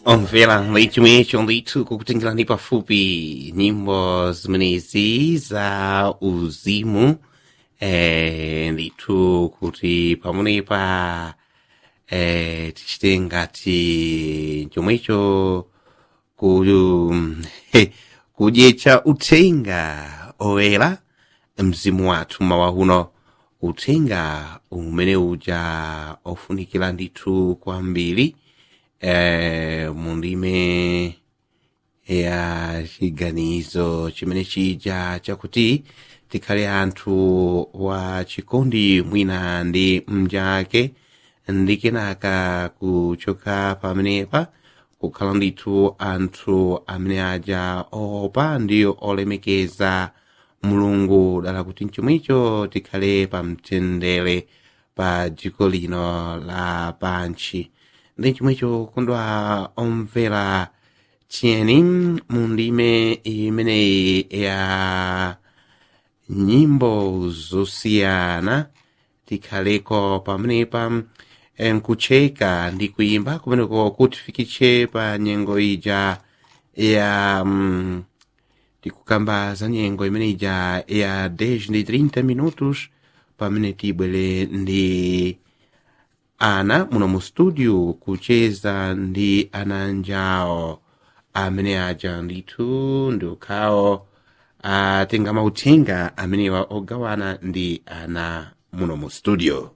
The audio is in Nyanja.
omvera leitimecho ndithu kukutengerani pafupi nyimbo zimenezi za uzimu eh, ndithu kuti pamenepa eh, tichite ngati chomwecho ku kudyetsa uthenga oyera mzimu wathu mawa uno uthenga umene uja ofunikira ndithu kwambiri eh, mundime ya chiganizo chimene chija chakuti tikhale anthu wa chikondi mwina ndi mnzake ndi kenaka kuchoka pamenepa kukhala ndithu anthu amene aja oopa ndi olemekeza mulungu dala kuti mchomwecho tikhale pamtendere pa dziko lino la pansi ndi chomwecho kondwa omvera tiyeni mundime imeneyi ya nyimbo zosiyana tikhaleko pamenepa nkucheka ndi kuimba kumeneko kutifikitse pa nyengo ija ya mm, tikukamba za nyengo imene ija ya 10 ndi 30 minutos pamene tibwere ndi ana muno mu studio kucheza ndi ana njawo amene aja ndithu ndi ukhawo atenga mauthenga amenewa ogawana ndi ana muno mu studio